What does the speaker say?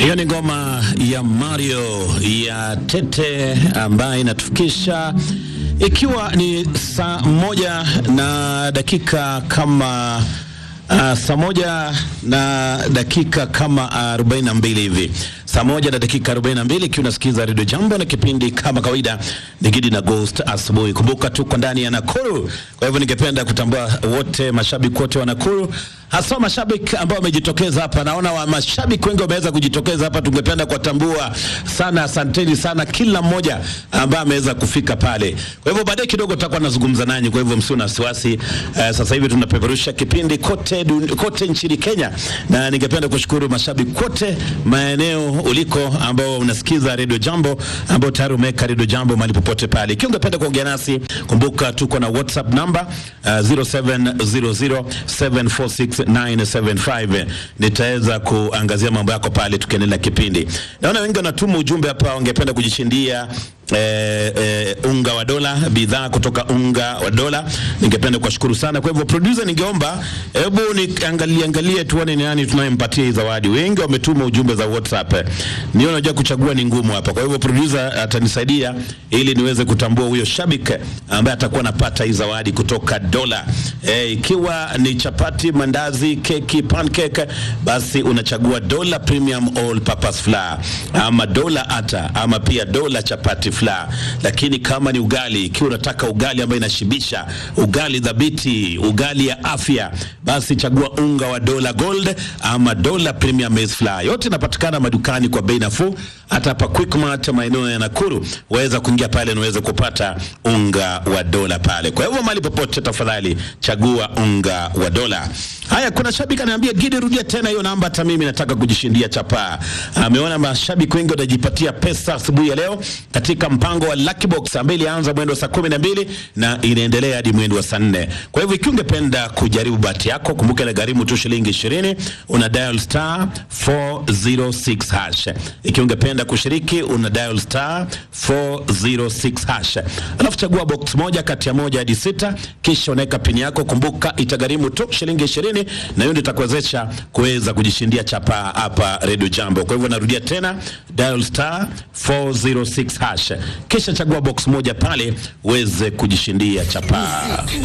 Hiyo ni ngoma ya Mario ya Tete ambayo inatufikisha ikiwa ni saa moja na dakika kama uh, saa moja na dakika kama arobaini na mbili hivi saa moja na dakika 42 ikiwa unasikiza redio Jambo na kipindi kama kawaida ni Gidi na Ghost asubuhi. Kumbuka tuko ndani ya Nakuru, kwa hivyo ningependa kutambua wote mashabiki wote wa Nakuru, hasa mashabiki ambao wamejitokeza hapa. Naona wa mashabiki wengi wameweza kujitokeza hapa, tungependa kuwatambua sana. Asanteni sana kila mmoja ambaye ameweza kufika pale. Kwa hivyo baadaye kidogo tutakuwa nazungumza nanyi, kwa hivyo msio na wasiwasi. Uh, sasa hivi tunapeperusha kipindi kote, dun, kote nchini Kenya, na ningependa kushukuru mashabiki wote maeneo uliko ambao unasikiza Radio Jambo, ambao tayari umeweka Radio Jambo mahali popote pale. Ikiwa ungependa kuongea nasi, kumbuka tuko na WhatsApp namba uh, 0700746975 nitaweza kuangazia mambo yako pale tukiendelea kipindi. Naona wengi wanatuma ujumbe hapa, wangependa kujishindia Eh, eh, unga wa dola, bidhaa kutoka unga wa dola. Ningependa kuwashukuru sana. Kwa hivyo producer, ningeomba hebu niangalie angalie tuone ni nani tunayempatia hii zawadi. Wengi wametuma ujumbe za WhatsApp, ndio najua kuchagua ni ngumu hapa. Kwa hivyo producer atanisaidia ili niweze kutambua huyo shabiki ambaye atakuwa anapata hii zawadi kutoka dola. Eh, ikiwa ni chapati, mandazi, keki, pancake, basi unachagua dola premium all purpose flour ama dola ata ama pia dola chapati flour. Lakini kama ni ugali, ikiwa unataka ugali ambayo inashibisha, ugali dhabiti, ugali ya afya, basi chagua unga wa dola gold ama dola premium maize flour. Yote inapatikana madukani kwa bei nafuu, hata hapa Quickmart maeneo ya Nakuru waweza kuingia pale na uweze kupata unga wa dola pale. Kwa hivyo mahali popote, tafadhali chagua unga wa dola. Haya, kuna shabiki ananiambia Gidi, rudia tena hiyo namba, hata mimi nataka kujishindia chapaa. Ameona mashabiki wengi watajipatia pesa asubuhi ya leo katika mpango wa Lucky Box ambayo ilianza mwendo wa saa kumi na mbili na inaendelea hadi mwendo wa saa nne. Kwa hivyo ikiwa ungependa kujaribu bahati yako, kumbuka ile gharimu tu shilingi ishirini, una dial star 406 hash. Ikiwa ungependa kushiriki, una dial star 406 hash, alafu chagua box moja kati ya moja hadi sita, kisha unaweka pini yako. Kumbuka itagharimu tu shilingi ishirini, na hiyo ndio itakuwezesha kuweza kujishindia chapa hapa Radio Jambo. Kwa hivyo narudia tena, dial star 406 hash, kisha chagua box moja pale uweze kujishindia chapa.